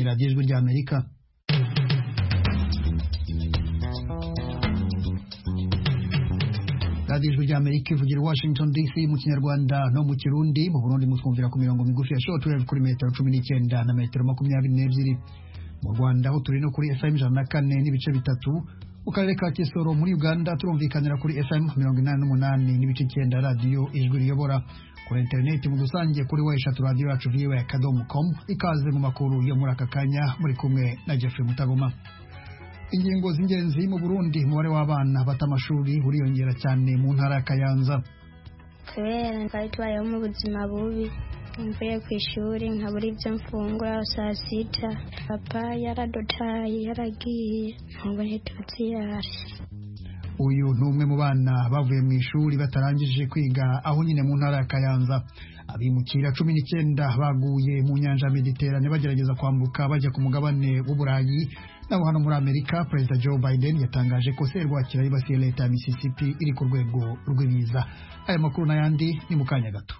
radiyo ijwi ry'amerika radiyo ijwi ry'amerika ivugira i washington dc mu kinyarwanda no mu kirundi mu burundi mutwumvira ku mirongo migufi ya show twelve kuri metero cumi n'icyenda na metero makumyabiri n'ebyiri mu rwanda aho turi no kuri fm ijana na kane n'ibice bitatu mu karere ka Kisoro muri Uganda turumvikanira kuri FM 88 n'ibice icyenda radiyo ijwi riyobora kuri interineti mu rusange kuri weshatu radiyo yacu viwe kadomo komu ikaze mu makuru yo muri aka kanya muri kumwe na Jeffrey Mutagoma ingingo z'ingenzi mu Burundi umubare w'abana bata amashuri uriyongera cyane mu ntara ya Kayanza kubera twari tubayeho mu buzima bubi mvuye ku ishuri nkabura ibyo mfungura saa sita papa yaradotaye yaragiye ntabwo ntituziyare uyu ni umwe mu bana bavuye mu ishuri batarangije kwiga aho nyine mu ntara ya kayanza abimukira cumi n'icyenda baguye mu nyanja ya mediterane bagerageza kwambuka bajya ku mugabane w'uburayi naho hano muri amerika perezida joe biden yatangaje ko serwakira yibasiye leta ya mississippi iri ku rwego rw'ibiza aya makuru n'ayandi ni mu kanya gato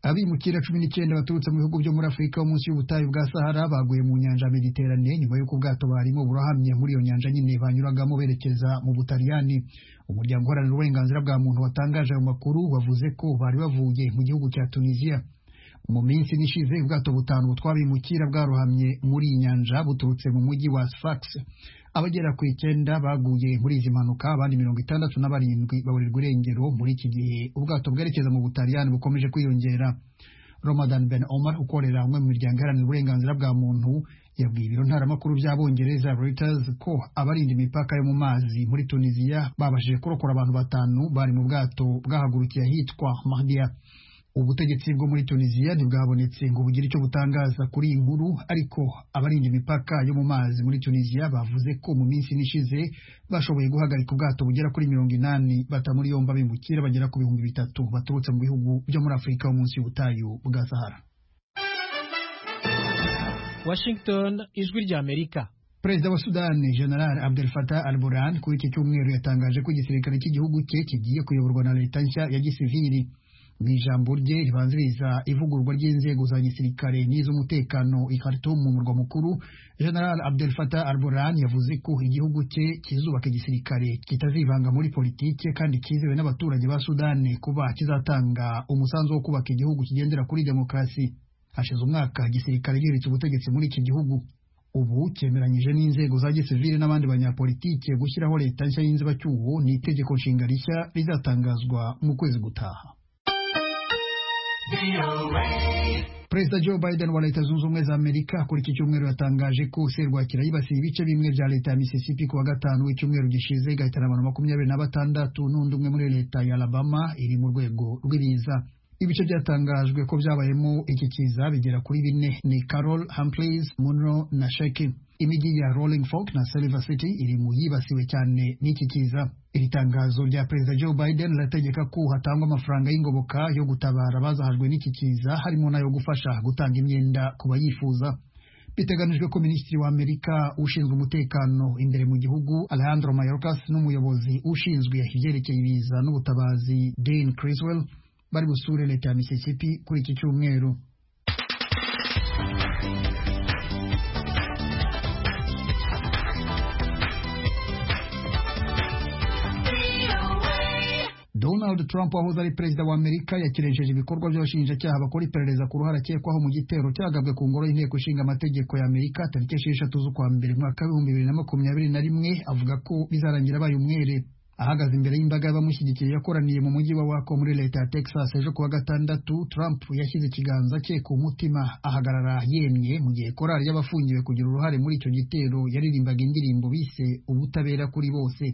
abimukira cumi n'icyenda baturutse mu bihugu byo muri afurika wo munsi y'ubutayu bwa sahara baguye mu nyanja mediterane nyuma y'uko ubwato barimo burahamye muri iyo nyanja nyine banyuragamo berekeza mu butaliyani umuryango uharanira uburenganzira bwa muntu watangaje ayo makuru wavuze ko bari bavuye mu gihugu cya tunisiya mu minsi nishize ubwato butanu butwabimukira bwarohamye muri iyi nyanja buturutse mu mujyi wa sfax abagera ku icyenda baguye muri izi mpanuka abandi mirongo itandatu na barindwi baburirwa irengero muri iki gihe ubwato bwerekeza mu butaliyani bukomeje kwiyongera Ramadan Ben Omar ukorera umwe mu miryango iharanira uburenganzira bwa muntu yabwiye ibiro ntaramakuru by'abongereza Reuters ko abarinda imipaka yo mu mazi muri Tunisia babashije kurokora abantu batanu bari mu bwato bwahagurukiye ahitwa Mahdia ubutegetsi bwo muri tunisiya ntibwabonetse ngo bugire icyo butangaza kuri iyi nkuru ariko abarinda imipaka yo mu mazi muri tunisiya bavuze ko mu minsi ishize bashoboye guhagarika ubwato bugera kuri mirongo inani batamuri yombi abimukira bagera ku bihumbi bitatu baturutse mu bihugu byo muri afurika yo munsi y'ubutayu bwa sahara washington ijwi ry'amerika perezida wa sudani general abdel fatah al burhan kuri iki cyumweru yatangaje ko igisirikare cy'igihugu cye kigiye kuyoborwa na leta nshya ya gisivili mu ijambo rye ribanziriza ivugururwa ry'inzego za gisirikare n'iz'umutekano i Khartoum mu murwa mukuru General Abdel Fattah al-Burhan yavuze ko igihugu cye kizubaka igisirikare kitazivanga muri politike kandi kizewe n'abaturage ba Sudani kuba kizatanga umusanzu wo kubaka igihugu kigendera kuri demokarasi hashize umwaka igisirikare giherutse ubutegetsi muri iki gihugu ubu cyemeranyije n'inzego za gisivili n'abandi banyapolitike gushyiraho leta nshya y'inzibacyuho n'itegeko nshinga rishya rizatangazwa mu kwezi gutaha Perezida Joe Biden wa Leta Zunze Ubumwe za Amerika kuri iki cyumweru yatangaje ko serwakira yibasiye ibice bimwe bya leta ya Mississippi kuwa gatanu w'icyumweru gishize igahitana abantu makumyabiri na batandatu n'undi umwe muri leta ya Alabama iri mu rwego rw'ibiza ibice byatangajwe ko byabayemo iki kiza bigera kuri bine ni Carol, Humphreys, Monroe na Shaky imijyi ya Rolling Fork na Silver City iri mu yibasiwe cyane n'iki kiza iri tangazo rya perezida Joe Biden rirategeka ko hatangwa amafaranga y'ingoboka yo gutabara abazahajwe n'iki kiza harimo n'ayo gufasha gutanga imyenda ku bayifuza biteganijwe ko minisitiri wa amerika ushinzwe umutekano imbere mu gihugu Alejandro Mayorkas n'umuyobozi ushinzwe ibyerekeye ibiza n'ubutabazi Dean Criswell bari busure leta ya Mississippi kuri iki cyumweru Donald Trump wahoze ari perezida wa Amerika yakirenjeje ibikorwa by'abashinjacyaha bakora iperereza ku ruhare akekwaho mu gitero cyagabwe ku ngoro y'inteko ishinga amategeko ya Amerika tariki esheshatu z'ukwa mbere umwaka w'ibihumbi bibiri na makumyabiri na rimwe avuga ko bizarangira abaye umwere ahagaze imbere y'imbaga y'abamushyigikiye yakoraniye mu mujyi wa Waco muri leta ya Texas ejo kuwa gatandatu Trump yashyize ikiganza cye ku mutima ahagarara yemye mu gihe korali y'abafungiwe kugira uruhare muri icyo gitero yaririmbaga indirimbo bise ubutabera kuri bose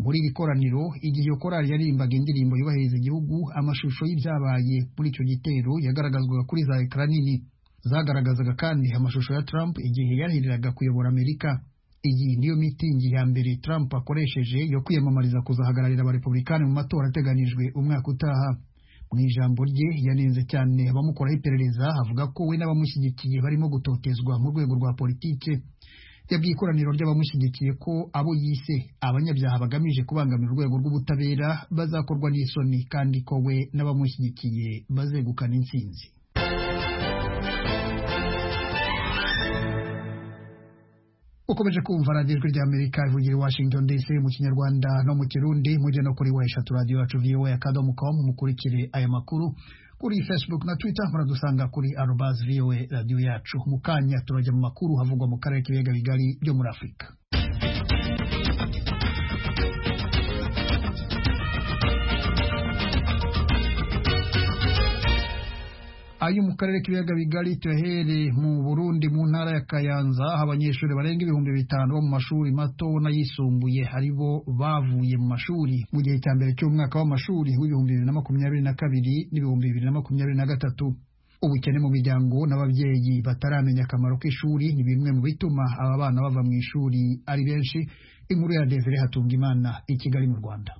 muri iri koraniro igihe iyo korali yaririmbaga indirimbo yubahiriza igihugu amashusho y'ibyabaye muri icyo gitero yagaragazwaga kuri za ekara nini zagaragazaga kandi amashusho ya Trump igihe yarahiriraga kuyobora Amerika iyi niyo mitingi ya mbere Trump akoresheje yo kwiyamamariza kuzahagararira abarepublikani mu matora ateganijwe umwaka utaha mu ijambo rye yanenze cyane abamukoraho iperereza avuga ko we n'abamushyigikiye barimo gutotezwa mu rwego rwa politike yabwiye ikoraniro ry'abamushyigikiye ko abo yise abanyabyaha bagamije kubangamira urwego rw'ubutabera bazakorwa n'isoni kandi ko we n'abamushyigikiye bazegukana intsinzi ukomeje kumva radiyo ijwi ry'amerika ivugira i washington dc mu kinyarwanda no mu kirundi mujye no kuri wa eshatu radiyo yacu voa akadomo com mukurikire aya makuru kuri facebook na twitter muradusanga kuri arobas voa radiyo yacu mu kanya turajya mu makuru havugwa mu karere k'ibiyaga bigari byo muri afurika ayo mu karere k'ibiyaga bigari tuyahereye mu Burundi mu ntara ya Kayanza aho abanyeshuri barenga ibihumbi bitanu bo mu mashuri mato n'ayisumbuye ari bo bavuye mu mashuri mu gihe cya mbere cy'umwaka w'amashuri w'ibihumbi bibiri na makumyabiri na kabiri n'ibihumbi bibiri na makumyabiri na gatatu ubukene mu miryango n'ababyeyi bataramenya akamaro k'ishuri ni bimwe mu bituma aba bana bava mu ishuri ari benshi inkuru ya Desire Hatungimana i Kigali mu Rwanda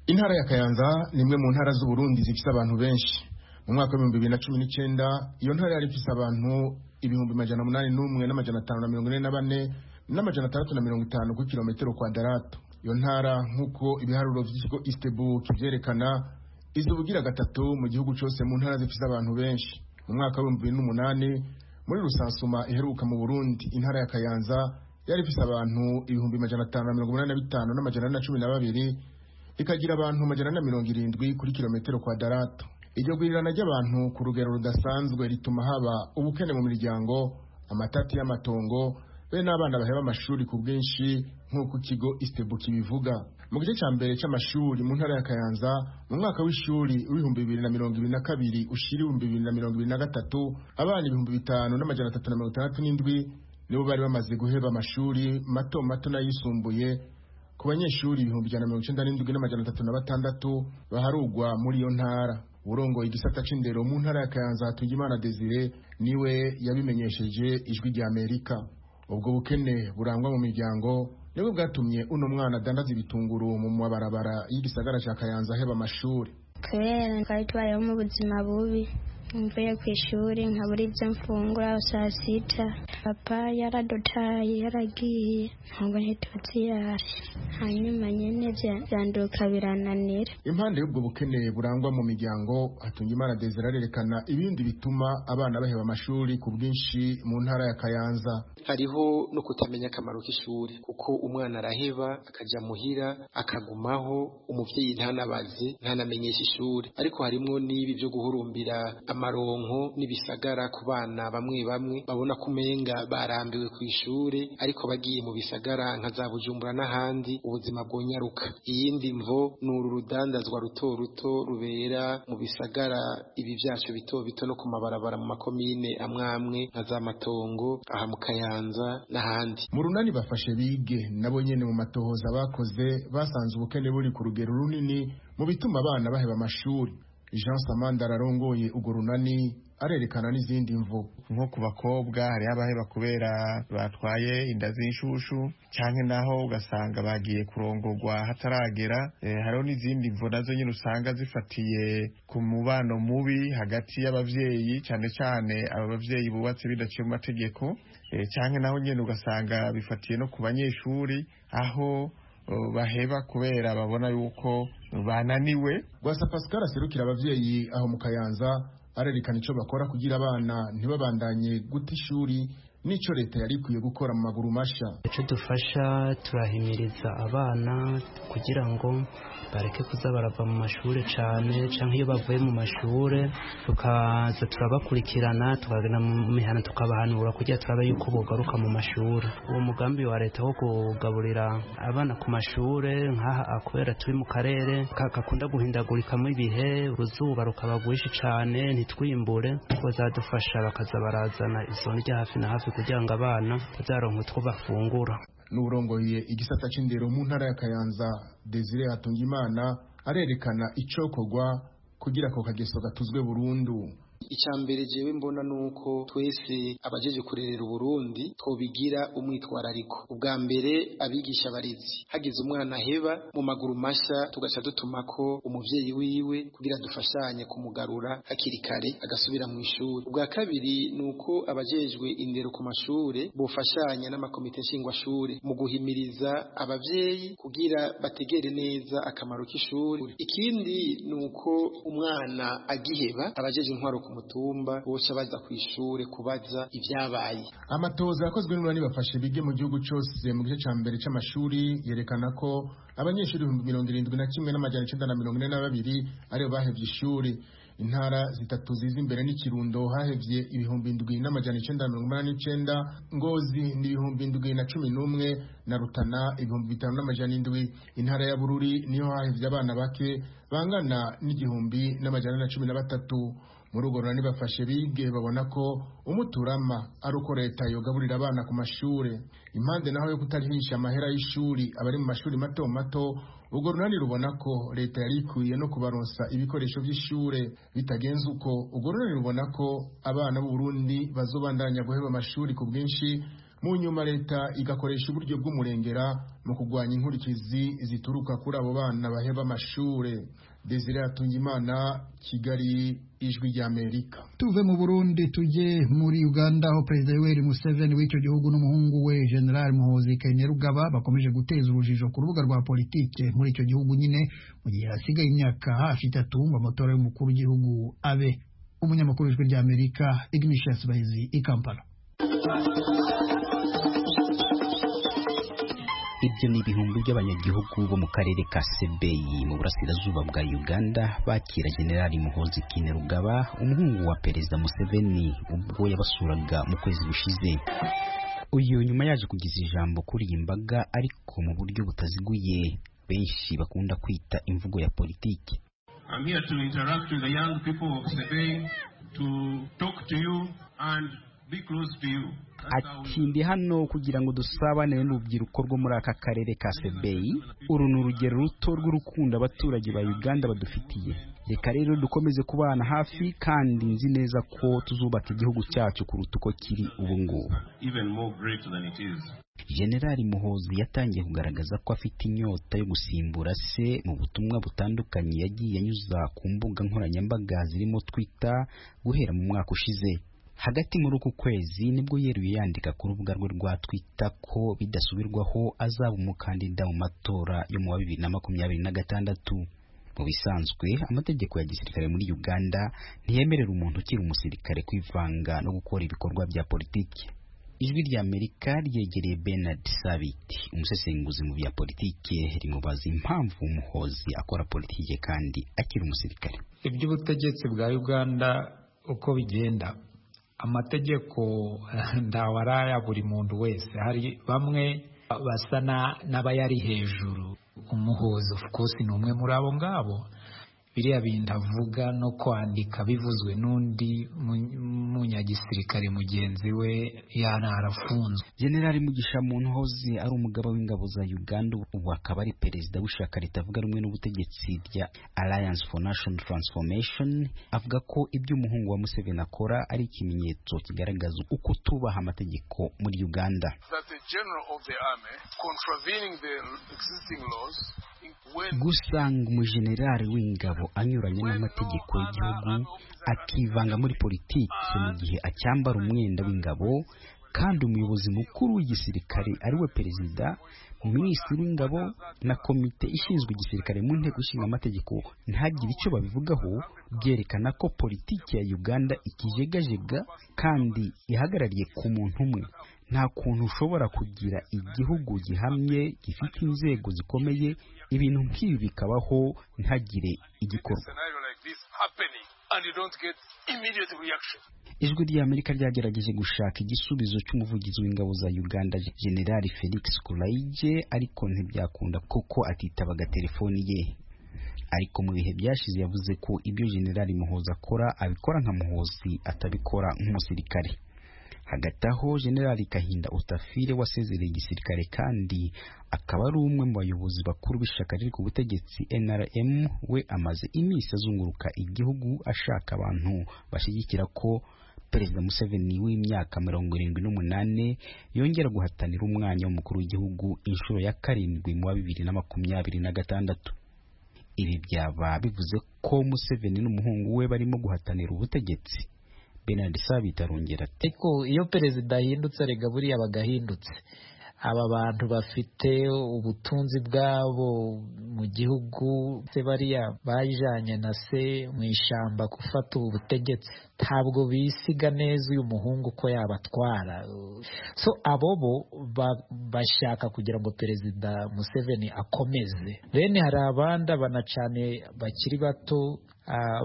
intara ya Kayanza ni imwe mu ntara z'Uburundi zifite abantu benshi mu mwaka w'ibihumbi bibiri na cumi n'icyenda iyo ntara yari ifise abantu ibihumbi majana umunani n'umwe n'amajana atanu na mirongo ine na bane n'amajana atandatu na mirongo itanu kuri kilometero kwadaratu iyo ntara nk'uko ibiharuro by'ikigo istebu kibyerekana izi ubugira gatatu mu gihugu cyose mu ntara zifise abantu benshi mu mwaka w'ibihumbi bibiri n'umunani muri rusansuma iheruka mu burundi intara ya kayanza yari ifise abantu ibihumbi majana atanu na mirongo umunani na bitanu n'amajana ane na cumi na babiri ikagira abantu majana ane na mirongo irindwi kuri kilometero kwadaratu iryo gurirana ry'abantu ku rugero rudasanzwe rituma haba ubukene mu miryango amatati y'amatongo be n'abana baheba amashuri ku bwinshi nk'uko ikigo istebu kibivuga mu gice cya mbere cy'amashuri mu ntara ya kayanza mu mwaka w'ishuri w'ibihumbi bibiri na mirongo ibiri na kabiri ushyira ibihumbi bibiri na mirongo ibiri na gatatu abana ibihumbi bitanu n'amajana atatu na mirongo itandatu n'indwi nibo bari bamaze guheba amashuri mato mato n'ayisumbuye ku banyeshuri ibihumbi ijana na mirongo icyenda n'indwi n'amajana atatu na batandatu baharugwa muri iyo ntara urongoye igisata c'indero mu ntara ya kayanza hatugimana desire niwe yabimenyesheje ijwi rya amerika ubwo bukene burangwa mu miryango nibwo bwatumye uno mwana adandaza ibitunguru mu mabarabara y'igisagara ca kayanza aheba amashuri kubera twari tubayeho mu buzima bubi mvuye ku ishuri nkabura ibyo mfungura saa sita papa yaradotaye yaragiye ntabwo ntitutsi yaje hanyuma nyine byanduka birananira impande y'ubwo bukene burangwa mu miryango hatungimana desire arerekana ibindi bituma abana baheba amashuri ku bwinshi mu ntara ya kayanza hariho no kutamenya akamaro k'ishuri kuko umwana araheba akajya muhira akagumaho umubyeyi ntanabaze ntanamenyeshe ishuri ariko harimo n'ibi byo guhurumbira amaronko n'ibisagara ku bana bamwe bamwe babona ko umenga barambiwe ku ishuri ariko bagiye mu bisagara nka za bujumbura n'ahandi ubuzima bwonyaruka iyindi mvo ni uru rudandazwa ruto ruto rubera mu bisagara ibi byacu bito bito no ku mabarabara mu makomine amwe amwe nka za matongo aha mu kayanza n'ahandi mu runani bafashe bige nabo nyene mu matohoza bakoze basanze ubukene buri ku rugero runini mu bituma abana baheba amashuri jean samanda ararongoye urwo runani arerekana n'izindi mvu nko ku bakobwa hariho abaheba kubera batwaye inda z'inshushu cyangwa naho ugasanga bagiye kurongorwa hataragera hariho n'izindi mvu nazo nyine usanga zifatiye ku mubano mubi hagati y'ababyeyi cyane cyane aba babyeyi bubatse bidaciye mu mategeko cyangwa naho nyine ugasanga bifatiye no ku banyeshuri aho baheba kubera babona yuko bananiwe rwasa pascal aserukira ababyeyi aho mu kayanza arerekana icyo bakora kugira abana ntibabandanye guta ishuri n'icyo leta yari ikwiye gukora mu maguru mashya icyo dufasha turahimiriza abana kugira ngo bareke kuza barava mu mashuri cyane cyangwa iyo bavuye mu mashuri tukaza turabakurikirana tukagana mu mihana tukabahanura kugira turabe yuko bugaruka mu mashuri uwo mugambi wa leta wo kugaburira abana ku mashuri nk'aha kubera turi mu karere kakunda guhindagurikamo ibihe uruzuba rukaba rwinshi cyane ntitwimbure bazadufasha bakaza barazana izo rya hafi na hafi kugira ngo abana bazaronke utwo bafungura n'urongoye igisata c'indero mu ntara ya Kayanza Desire Hatungimana arerekana icokorwa kugira ako kageso gatuzwe burundu icya mbere jewe mbona nuko twese abajeje kurerera Burundi twobigira umwitwarariko ubwa mbere abigisha barezi hagize umwana heba mu maguru masha tugaca dutuma ko umuvyeyi wiwe kugira dufashanye kumugarura hakiri kare agasubira mu ishuri ubwa kabiri nuko abajejwe indero ku mashure bofashanya n'amakomite nshingwashure mu guhimiriza abavyeyi kugira bategere neza akamaro k'ishuri ikindi nuko umwana agiheba abajeje intwaro ku mutumba bose baza ku ishure kubaza ibyabaye amatoza yakozwe n'urani bafashe bige mu gihugu cyose mu gice cya mbere c'amashuri yerekana ko abanyeshuri ibihumbi mirongo irindwi na kimwe n'amajana icenda na mirongo ine na babiri aribo bahevye ishuri intara zitatu ziza imbere n'ikirundo hahevye ibihumbi indwi n'amajana icenda na mirongo umunani n'icenda ngozi ni ibihumbi indwi na cumi n'umwe na rutana ibihumbi bitanu n'amajana indwi intara ya bururi niho hahevye abana bake bangana n'igihumbi n'amajana na cumi na batatu muri urwo rurani bafashe bige babona ko umuturama ari uko leta yogaburira abana ku mashure impande naho yo kutarihisha amahera y'ishuri abari mu mashuri mato mato urwo runani rubona ko leta yari ikwiye no kubaronsa ibikoresho by'ishure bitagenze uko urwo runani rubona ko abana b'uburundi bazobandanya guheba amashuri ku bwinshi mu nyuma leta igakoresha uburyo bw'umurengera mu kurwanya inkurikizi zituruka kuri abo bana baheba amashure desire atungimana kigali ijwi rya amerika tuve mu burundi tujye muri uganda aho perezida yoweri museveni w'icyo gihugu n'umuhungu we general muhozi kainerugaba bakomeje guteza urujijo ku rubuga rwa politike muri icyo gihugu nyine mu gihe hasigaye imyaka hafi itatu ngo amatora y'umukuru w'igihugu abe umunyamakuru w'ijwi rya amerika ignatius bahizi i kampala ibyo ni ibihumbi by'abanyagihugu bo mu karere ka sebeyi mu burasirazuba bwa uganda bakira generali muhozi kinerugaba umuhungu wa perezida museveni ubwo yabasuraga mu kwezi gushize uyu nyuma yaje kugeza ijambo kuri iyi mbaga ariko mu buryo butaziguye benshi bakunda kwita imvugo ya politiki I'm here to interact with the young people of Sebei, to talk to you and be close to you. ati ndi hano kugira ngo dusabane n'urubyiruko rwo muri aka karere ka sebeyi uru ni urugero ruto rw'urukundo abaturage ba uganda badufitiye reka rero dukomeze kubana hafi kandi nzi neza ko tuzubaka igihugu cyacu kuruta uko kiri ubu ngubu even more great than it is. generali muhozi yatangiye kugaragaza ko afite inyota yo gusimbura se mu butumwa butandukanye yagiye anyuza ku mbuga nkoranyambaga zirimo twitter guhera mu mwaka ushize hagati muri uku kwezi nibwo yeruye yandika ku rubuga rwe rwa twita ko bidasubirwaho azaba umukandida mu matora yo mu wa bibiri na makumyabiri na gatandatu mu bisanzwe amategeko ya gisirikare muri uganda ntiyemerera umuntu ukiri umusirikare kwivanga no gukora ibikorwa bya politiki ijwi rya amerika ryegereye bernard sabiti umusesenguzi mu bya politiki rimubaza impamvu umuhozi akora politiki kandi akiri umusirikare iby'ubutegetsi bwa uganda uko bigenda amategeko ndawaraye buri muntu wese hari bamwe basa n'abayari hejuru umuhuza of course ni umwe muri abo ngabo biriya bintu avuga no kwandika bivuzwe n'undi munyagisirikare mugenzi we yana arafunzwe generali mugisha muntuhoze ari umugaba w'ingabo za uganda ubu akaba ari perezida w'ishyaka ritavuga rumwe n'ubutegetsi rya alliance for national transformation avuga ko ibyo umuhungu wa museveni akora ari ikimenyetso kigaragaza uko tubaha amategeko muri uganda gusanga umujenerali w'ingabo anyuranye n'amategeko y'igihugu akivanga muri politiki mu gihe acyambara umwenda w'ingabo kandi umuyobozi mukuru w'igisirikare ariwe perezida minisitiri w'ingabo na komite ishinzwe igisirikare mu nteko ishinga amategeko ntagire icyo babivugaho byerekana ko politiki ya uganda ikijegajega kandi ihagarariye ku muntu umwe nta kuntu ushobora kugira igihugu gihamye gifite inzego zikomeye ibintu nk'ibi bikabaho ntagire igikorwa ijwi rya amerika ryagerageje gushaka igisubizo cy'umuvugizi w'ingabo za uganda generali felix kuraige ariko ntibyakunda kuko atitabaga telefoni ye ariko mu bihe byashize yavuze ko ibyo generali muhoza akora abikora nka muhozi atabikora nk'umusirikare hagati aho generali kahinda utafire wasezereye igisirikare kandi akaba ari umwe mu bayobozi bakuru b'ishyaka riri ku butegetsi NRM we amaze iminsi azunguruka igihugu ashaka abantu bashyigikira ko Perezida Museveni w'imyaka mirongo irindwi n'umunani yongera guhatanira umwanya w'umukuru w'igihugu inshuro ya karindwi mu wa bibiri na makumyabiri na gatandatu ibi byaba bivuze ko Museveni n'umuhungu we barimo guhatanira ubutegetsi Bernard Sabita arongera ati ariko iyo perezida ahindutse rega buriya aba agahindutse aba bantu bafite ubutunzi bwabo mu gihugu se bariya bajyanye na se mu ishyamba gufata ubu butegetsi ntabwo bisiga neza uyu muhungu ko yabatwara so abo bo bashaka kugira ngo perezida museveni akomeze bene hari abandi banacane bakiri bato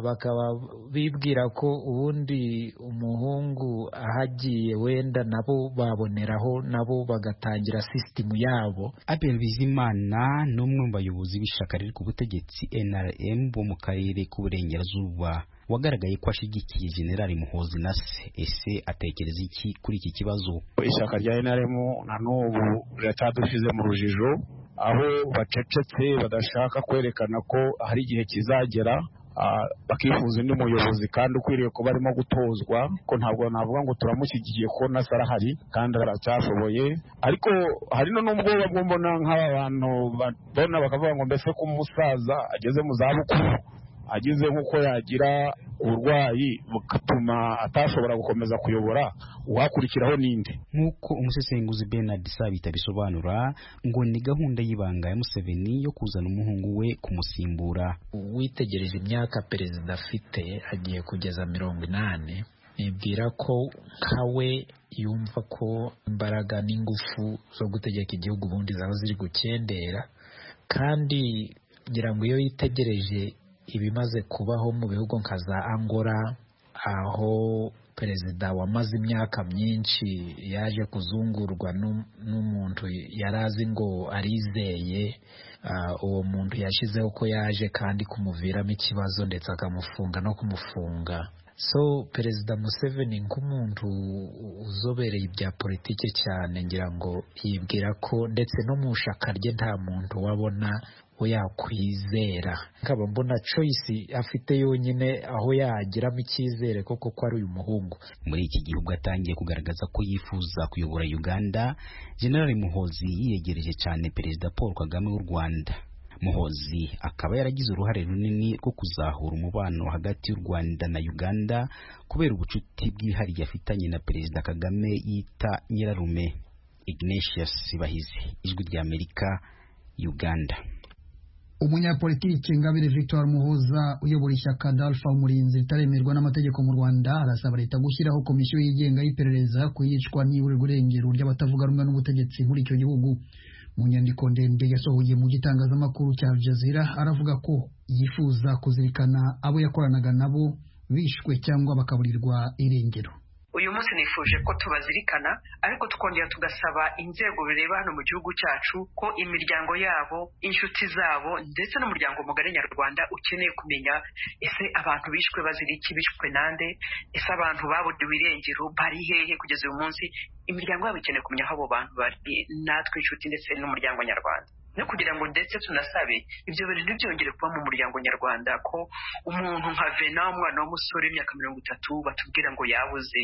bakaba bibwira ko ubundi umuhungu ahagiye wenda nabo baboneraho nabo bagatangira sisitemu yabo Abel Bizimana ni umwe mu bayobozi b'ishyaka riri ku butegetsi NRM bo mu karere k'uburengerazuba wagaragaye ko ashyigikiye generali muhozi na se ese atekereza iki kuri iki kibazo ishyaka rya NRM na n'ubu riracyadushyize mu rujijo aho bacecetse badashaka kwerekana ko hari igihe kizagera bakifuza undi muyobozi kandi ukwiriye kuba arimo gutozwa ko ntabwo navuga ngo turamushyigikiye ko na arahari kandi aracyashoboye ariko hari n'ubwoba bwo mbona nk'aba bantu babona bakavuga ngo mbese ko umusaza ageze mu zabukuru agize nk'uko yagira uburwayi bugatuma atashobora gukomeza kuyobora uwakurikiraho ninde nk'uko umusesenguzi Bernard Sabita bisobanura ngo ni gahunda y'ibanga ya Museveni yo kuzana umuhungu we kumusimbura witegereje imyaka perezida afite agiye kugeza mirongo inani nibwira ko nka we yumva ko imbaraga n'ingufu zo gutegeka igihugu ubundi zaba ziri gukendera kandi ngira ngo iyo yitegereje ibimaze kubaho mu bihugu nka za angola aho perezida wamaze imyaka myinshi yaje kuzungurwa n'umuntu yari azi ngo arizeye uwo muntu yashyizeho ko yaje kandi kumuviramo ikibazo ndetse akamufunga no kumufunga so perezida museveni nk'umuntu uzobereye ibya politiki cyane ngira ngo yibwira ko ndetse no mu ishyaka rye nta muntu wabona we yakwizera nkaba mbona choice afite yonyine aho yagiramo icyizere koko ko ari uyu muhungu muri iki gihugu atangiye kugaragaza ko yifuza kuyobora uganda generali muhozi yiyegereje cyane perezida paul kagame w'u rwanda muhozi akaba yaragize uruhare runini rwo kuzahura umubano hagati y'u rwanda na uganda kubera ubucuti bwihariye afitanye na perezida kagame yita nyirarume ignatius bahizi ijwi ry'amerika uganda umunyapolitiki ingabire victoire muhuza uyobora ishyaka dalfa umurinzi ritaremerwa n'amategeko mu rwanda arasaba leta gushyiraho komisiyo yigenga y'iperereza ku yicwa n'iburirwa irengero ry'abatavuga rumwe n'ubutegetsi muri icyo gihugu mu nyandiko ndende yasohoye mu gitangazamakuru cya Al Jazeera aravuga ko yifuza kuzirikana abo yakoranaga nabo bishwe cyangwa bakaburirwa irengero uyu munsi nifuje ko tubazirikana ariko tukongera tugasaba inzego bireba hano mu gihugu cyacu ko imiryango yabo inshuti zabo ndetse n'umuryango mugari nyarwanda ukeneye kumenya ese abantu bishwe bazira iki bishwe nande ese abantu baburiwe irengero bari hehe kugeza uyu munsi imiryango yabo ikeneye kumenya aho abo bantu bari natwe inshuti ndetse n'umuryango nyarwanda no kugira ngo ndetse tunasabe ibyo bintu byongere kuba mu muryango nyarwanda ko umuntu nka vena umwana w'umusore w'imyaka mirongo itatu batubwira ngo yabuze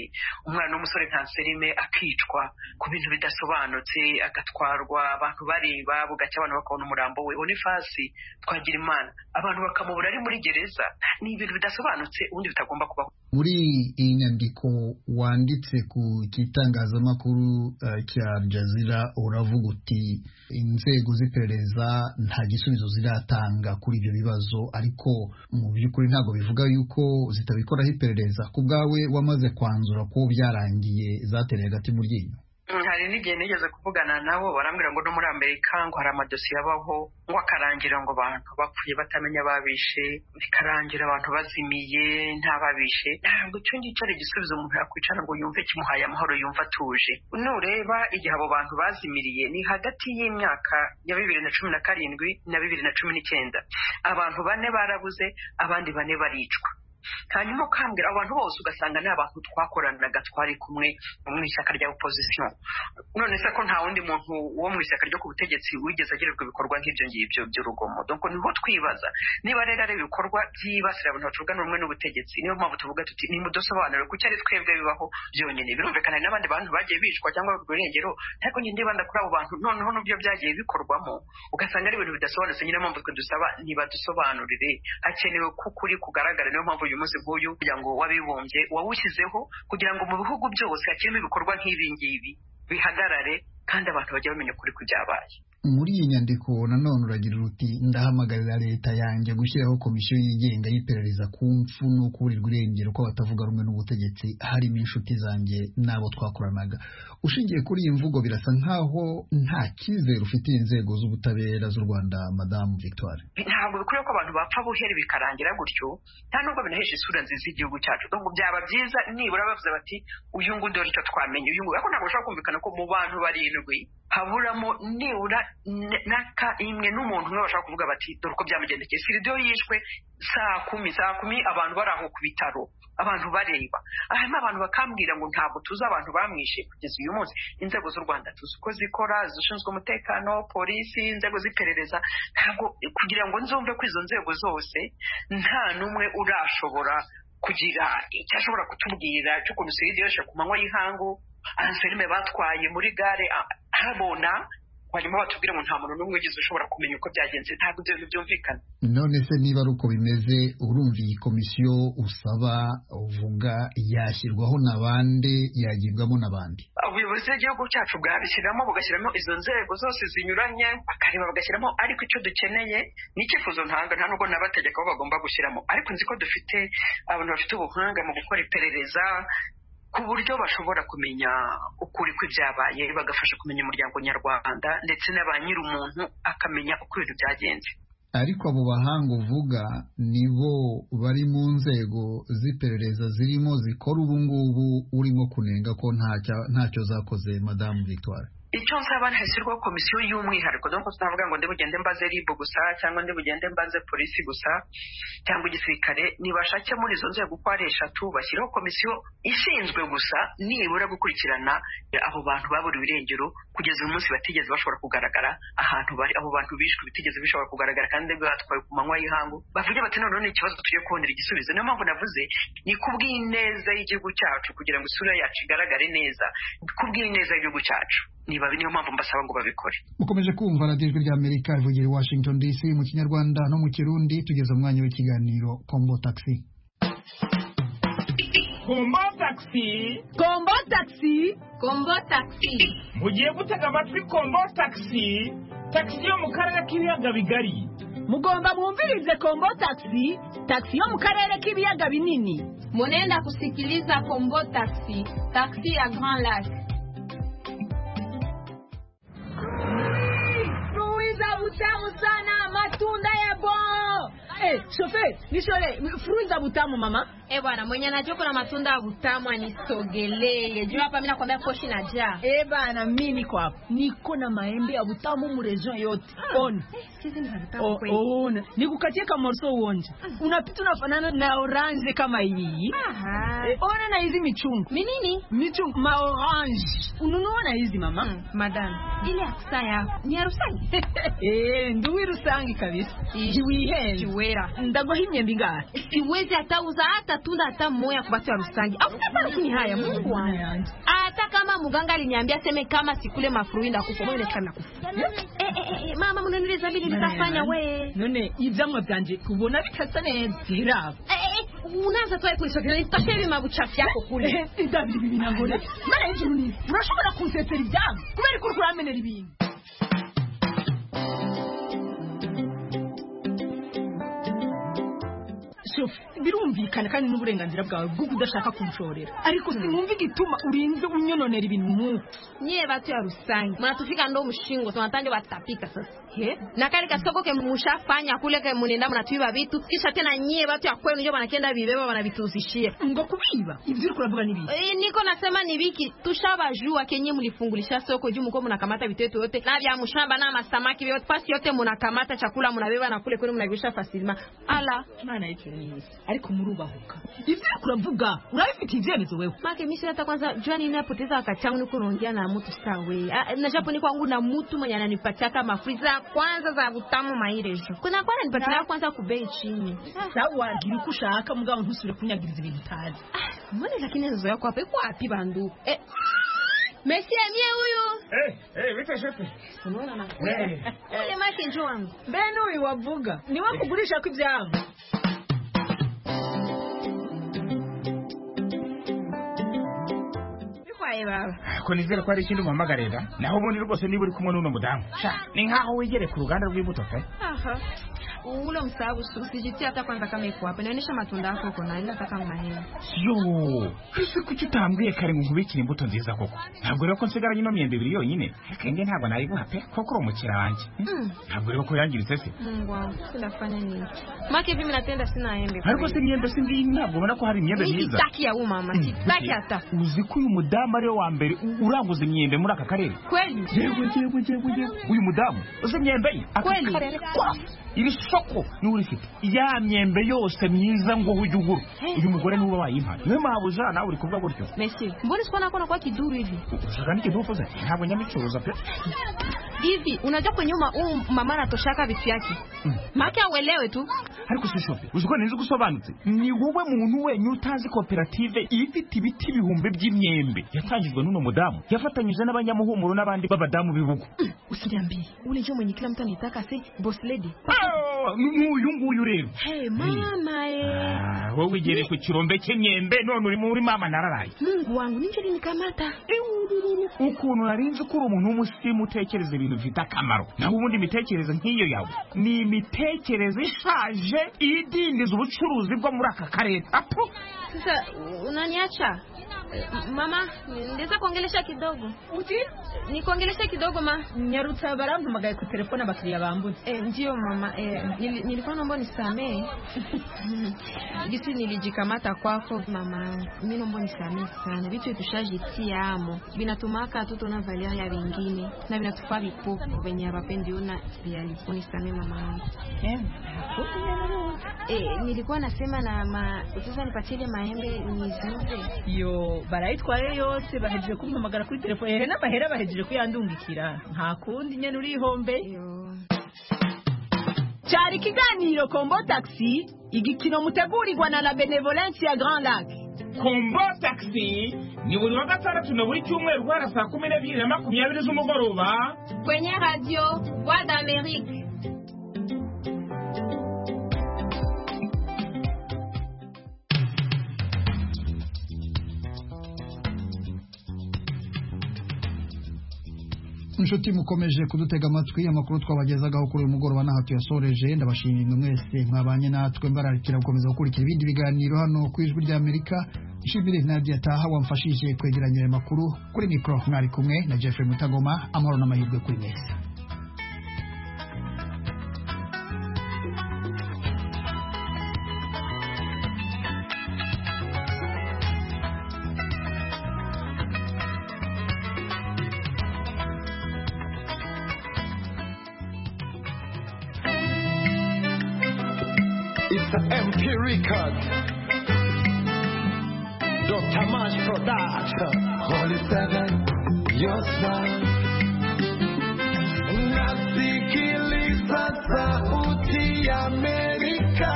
umwana w'umusore nta serime akicwa ku bintu bidasobanutse agatwarwa abantu bareba bugacya abantu bakabona umurambo we onifasi twagira imana abantu bakamubura ari muri gereza ni ibintu bidasobanutse ubundi bitagomba kubaho muri iyi nyandiko wanditse ku gitangazamakuru uh, cya jazira uravuga uti inzego z'iperereza iperereza nta gisubizo ziratanga kuri ibyo bibazo ariko mu by'ukuri ntabwo bivuga yuko zitabikoraho iperereza ku bwawe wamaze kwanzura ko byarangiye zatereye agati mu ryinyo hari n'igihe nigeze kuvugana nabo barambwira ngo no muri amerika ngo hari amadosiye abaho ngo akarangira ngo abantu bapfuye batamenya ababishe bikarangira abantu bazimiye ntababishe ntabwo icyo ngicyo ari igisubizo umuntu yakwicara ngo yumve kimuhaye amahoro yumve atuje nureba igihe abo bantu bazimiriye ni hagati y'imyaka ya bibiri na cumi na karindwi na bibiri na cumi n'icyenda abantu bane barabuze abandi bane baricwa hanyuma ukambwira abantu bose ugasanga ni abantu twakoranaga twari kumwe mu ishyaka rya opozisiyo none se ko nta wundi muntu wo mu ishyaka ryo ku butegetsi wigeze agirirwa ibikorwa nk'ibyo ngibyo by'urugomo donko niho twibaza niba rero ari ibikorwa byibasira abantu batuvuga rumwe n'ubutegetsi niyo mpamvu tuvuga tuti nimudusobanure kuko ari twebwe bibaho byonyine birumvikana n'abandi bantu bagiye bicwa cyangwa urwengero ariko njye ndibanda kuri abo bantu noneho n'ubyo byagiye bikorwamo ugasanga ari ibintu bidasobanutse nyine mpamvu twe dusaba ntibadusobanurire hakenewe ko ukuri kugaragara niyo mpamvu uyu munsi nk'uyu muryango w'abibumbye wawushyizeho kugira ngo mu bihugu byose hakiremo ibikorwa nk'ibi ngibi bihagarare kandi abantu bajye bamenya ukuri ku byabaye muri iyi nyandiko nanone uragira uti ndahamagarira leta yanjye gushyiraho komisiyo yigenga y'iperereza ku mfu no kuburirwa irengero kw'abatavuga rumwe n'ubutegetsi harimo inshuti zanjye n'abo twakoranaga ushingiye kuri iyi mvugo birasa nk'aho nta cyizere ufitiye inzego z'ubutabera z'u rwanda madamu victoire ntabwo bikwiriye ko abantu bapfa buhere bikarangira gutyo nta nubwo binahesha isura nziza y'igihugu cyacu ngo byaba byiza nibura bavuze bati uyu ngundi wari icyo twamenye uyu ngundi ariko ntabwo bashobora kumvikana ko mu bantu barindwi haburamo nibura n'aka imwe n'umuntu umwe bashaka kuvuga bati dore uko byamugendekeye siridiyo yishwe saa kumi saa kumi abantu bari aho ku bitaro abantu bareba hanyuma abantu bakambwira ngo ntabwo tuzi abantu bamwishe kugeza uyu munsi inzego z'u rwanda tuzi uko zikora zishinzwe umutekano polisi inzego z'iperereza ntabwo kugira ngo nzumve ko izo nzego zose nta n'umwe urashobora kugira icyo ashobora kutubwira cy'ukuntu siridiyo yishwe ku manywa y'ihangu anselme batwaye muri gare habona hanyuma batubwire ngo nta muntu n'umwe ugize ushobora kumenya uko byagenze ntabwo ibyo bintu byumvikana none se niba ari uko bimeze urumva iyi komisiyo usaba uvuga yashyirwaho na bande yagibwamo na bande ubuyobozi bw'igihugu cyacu bwabishyiramo bugashyiramo izo nzego zose zinyuranye bakareba bagashyiramo ariko icyo dukeneye ni icyifuzo ntanga nta nubwo n'abategeka bo bagomba gushyiramo ariko nzi ko dufite abantu bafite ubuhanga mu gukora iperereza ku buryo bashobora kumenya ukuri kw'ibyabaye bagafasha kumenya umuryango nyarwanda ndetse na ba nyir'umuntu akamenya uko ibintu byagenze ariko abo bahanga uvuga nibo bari mu nzego z'iperereza zirimo zikora ubu ngubu urimo kunenga ko ntacyo zakoze madamu victoire icyo nsaba hashyirwaho komisiyo y'umwihariko dore ko tunavuga ngo bugende mbaze rib gusa cyangwa bugende mbaze polisi gusa cyangwa igisirikare ntibashake muri izo nzego uko ari eshatu bashyiraho komisiyo ishinzwe gusa nibura gukurikirana abo bantu baburiwe irengero kugeza uyu munsi batigeze bashobora kugaragara ahantu bari abo bantu bishwe bitigeze bishobora kugaragara kandi batwaye ku manywa y'ihangu bavuge bati noneho ni ikibazo tugiye kubonera igisubizo niyo mpamvu navuze ni ku bw'ineza y'igihugu cyacu kugira ngo isura yacu igaragare neza ku bw'ineza y'igihugu cyacu niba niyo mpamvu mbasaba ngo babikore mukomeje kumva radiyo ijwi ry'amerika rivugira i washington dc mu kinyarwanda no mu kirundi tugeze umwanya w'ikiganiro kombo taxi kombo taxi kombo taxi kombo taxi mugiye gutega amatwi kombo taxi taxi yo mu karere k'ibiyaga bigari mugomba mwumvirize kombo taxi taxi yo mu karere k'ibiyaga binini munenda kusikiliza kombo taxi taxi ya grand lac butamu sana, matunda ya bon. Eh, hey, shofe, nishole, fruit za butamu mama. Eh hey, bwana, mwenye anajua kuna matunda ya butamu anisogelee. Jua hapa mimi nakwambia koshi na jaa. Eh hey, bwana, mimi niko hapa. Niko na maembe ya butamu mu region yote. Ah. On. Hizi ni butamu kweli. Oh, ona. Nikukatie kama morso uonje. Mm. Unapita unafanana na orange kama hii. Aha. Eh, ona na hizi michungu. Minini? Michungu ma orange. Ununua na hizi mama. Mm. Madam, ile ya kusaya ni ya rusangi. eh, nduwi rusangi kabisa. Jiwihenze. Jiwera. Ndagoha imyembe ingahe? Siwezi atauza hata tunda hata moya kwa watu wa Rusangi. Afuta lakini haya Mungu wangu. Hata kama mganga aliniambia seme kama sikule mafruhi ndakufa, mimi nikaanza kufa. Eh eh eh, mama mnaniuliza mimi nitafanya we. None ivyamwa byanje kubona bitasa neza biraba. Eh eh, unaanza tu kuisogelea nitoshe hivi mabuchafu yako kule. David bibi nangore. Mara hivi mimi. Unashobora kunsetera ivyamwa kubera ko uramenera ibintu. birumvikana kandi n'uburenganzira bwawe bw'uko udashaka kumushorera ariko sinumva igituma urinze unyononera ibintu nk'uko nyewe batu ya rusange mnatufika ndo mshingo tunatanja watapika sasa He? na kale kasoko ke mshafanya kule ke munenda mnatuiba vitu kisha tena nyie watu ya kwenu ndio wanakenda vibeba wanavituuzishia ngo kubiba ibyo uri kuravuga ni bibi e, niko nasema ni viki tushabajua kenye mlifungulisha soko juu mko mnakamata vitu yetu yote na vya mshamba na masamaki yote pasi yote mnakamata chakula mnabeba na kule kwenu mnavisha fasilima ala maana hicho ni ariko murubahuka ivyo uriko uravuga urabifitiye ivyemezo wewe make mimi hata kwanza jua nini napoteza wakati wangu niko naongea na mtu sawe Ah, na japo ni kwangu na mtu mwenye ananipatia kama free za kwanza za butamu mairejo kuna kwa ananipatia kwanza kubei chini sawa wagira uko ushaka mugabo ntusubire kunyagiriza ibintu utazi mbona lakini nzo yako hapo iko wapi bandu eh Messi amie huyu Eh, eh, wita shete. unaona na Eh. ule make njoo wangu mbene uyu wavuga ni we kugurisha ko ivyabo bikwaye baba ko nizera ko hari ikindi umpamagarira naho ubundi rwose niba uri kumwe n'uno mudamu sha ni nkaho wegere ku ruganda rw'imbuto pe Aha. Ule msahabu usijitie hata kwanza kama iko hapa. Inaonyesha matunda yako uko na nataka maneno. yo ese kuki utambwiye kare ngo nkubikire imbuto nziza koko ntabwo rero ko nsigaranye ino myembe ibiri yonyine kenge ntabwo nayiguha pe kuko uri umukira wanjye Mm. ntabwo rero ko yangiritse se Mungu wangu, tunafanya nini? Maki hivi mimi natenda sina embe. ariko se imyembe si ndiyi ntabwo ubona ko hari imyembe myiza Sitaki ya uma mama, sitaki hata. uzi ko uyu mudamu ariwe wa mbere u- uranguza imyembe muri aka karere Kweli? yego yego yego yego uyu mudamu uzi imyembe ye aka Kweli? karere kose iri soko niwe urifite ya myembe yose myiza ngo ujye ugura uyu mugore niwe uba wayimpa niyo mpamvu uja nawe uri kuvuga gutyo Messi, mbona sikuwa nakuwa nakuwa kiduru hivi? ushaka n'ikintu uvuze ntabwo nyabicuruza pe Hivi unajua kwenye uma huu mama anatoshaka vitu yake. Maki auelewe tu. ariko si shope uzi ko nzi gusobanutse ni wowe muntu wenyine utazi koperative ifite ibiti ibihumbi by'imyembe yatangijwe n'uno mudamu yafatanyije n'abanyamuhumuro n'abandi b'abadamu b'ibihugu Usiniambie. Ule njoo mwenye kila mtu anitaka se boss lady. Ah, nk'uyu nguyu rero Hey mama eh. Ah, wowe ugere ku kirombe cy'imyembe none uri muri mama nararaye Mungu wangu ninje nikamata. ukuntu nari nzi ko uri umuntu w'umusimu utekereza ibintu bifite akamaro naho ubundi imitekerereze nk'iyo yawe ni imitekerereze ishaje idindiza ubucuruzi bwo muri aka karere apo Sasa unaniacha? Mama, ndeza kuongelesha kidogo. Uti? Nikuongelesha kidogo ma. nyarutsa barampamagaye ku telefone abakiriya bambuze eh ndio mama eh, nili- nilikuwa naomba nisamee vitu nilijikamata kwako mama mi naomba nisamee sana vitu vitushajitia amo vinatumaka hatutoona valia ya vingine na vinatufaa vipofu venye avapendi una viali unisamee mama wangu eh, nilikuwa nasema na ma sasa nipatie ile maembe niziuze yo barayitwaye yose bahejeje kumpamagara kuri telefone ehe n'amahera bahejeje kuyandungikira nta kundi nyene urihombe cyari ikiganiro kombo taxi igikino mutegurirwa na la benevolence ya grand lac Kombo taxi ni buri wa gatandatu na buri cyumweru guhera saa kumi n'ebyiri na makumyabiri z'umugoroba kwenye radio voix d'amerique inshuti mukomeje kudutega amatwi amakuru twabagezagaho kuri uyu mugoroba ntaho tuyasoreje ndabashimiye mwe mwese mwabanye natwe mbararikira gukomeza gukurikira ibindi biganiro hano ku ijwi ry'amerika nshimire nadia taha wamfashije kwegeranya ayo makuru kuri mikoro mwari kumwe na jeffrey mutagoma amahoro n'amahirwe kuri mwese It's MP Records. Dr. Mash Production. Holy Seven, your smile. Nasikiliza sauti ya Amerika.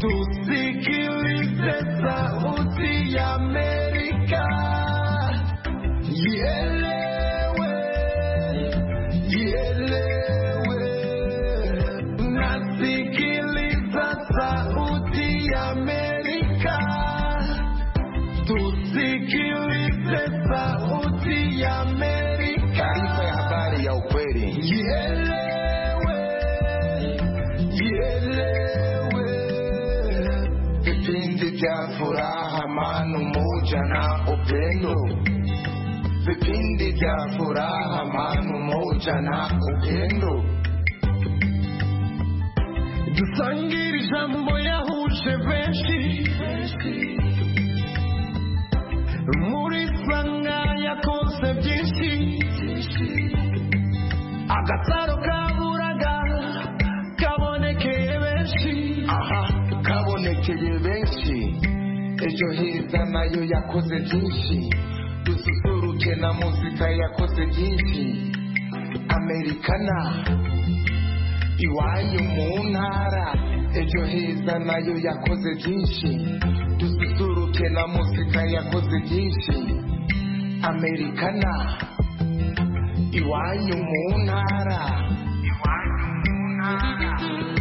Tusikilize sauti ya Amerika. Ielewe, ielewe. Nasikiliza sauti ya Amerika. Tusikilize sauti ya Amerika. Taarifa ya habari ya ukweli. Ielewe, ielewe. Vipindi vya furaha, amani, umoja na upendo. Vipindi vya furaha, amani, umoja na upendo. dusangire ijambo yahuje benshi muri sanga yakoze byinshi agataro kaburaga kabonekeye benshi aha kabo myiza nayo yakoze byinshi dususuruke na muzika yakoze byinshi amerikana iwanyu mu ntara ejo heza nayo yakoze byinshi dususuruke na muzika yakoze byinshi amerikana iwanyu mu ntara iwanyu mu ntara